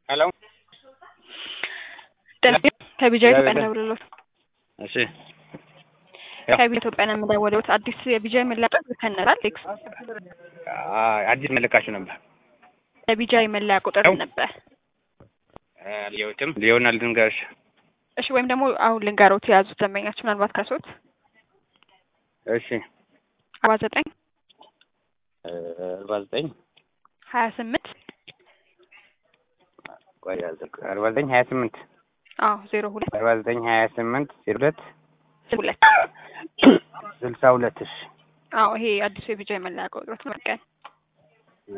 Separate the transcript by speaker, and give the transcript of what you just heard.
Speaker 1: ሄሎ
Speaker 2: ከቢጃ ኢትዮጵያ እንደውልሎት
Speaker 1: እሺ
Speaker 2: ከቢጃ ኢትዮጵያ ነው የምደውልሎት። አዲስ የቢጃ መለያ ቁጥር ከነራል ቴክስ
Speaker 1: አዲስ መለካችሁ ነበር
Speaker 2: የቢጃ መለያ ቁጥር ነበር።
Speaker 1: ልየውትም ሊሆን ልንገርሽ
Speaker 2: እሺ ወይም ደግሞ አሁን ልንገሮት የያዙት ደንበኛችሁ ምናልባት ከሶት
Speaker 1: እሺ
Speaker 2: አርባ ዘጠኝ
Speaker 1: አርባ ዘጠኝ
Speaker 2: ሀያ ስምንት
Speaker 1: አርባ ዘጠኝ ሀያ ስምንት
Speaker 2: አዎ ዜሮ ሁለት
Speaker 1: አርባ ዘጠኝ ሀያ ስምንት ዜሮ ሁለት
Speaker 2: ሁለት
Speaker 1: ስልሳ ሁለት እሺ
Speaker 2: አዎ ይሄ አዲሱ የቢጃ መለያ ቁጥሮት መቀን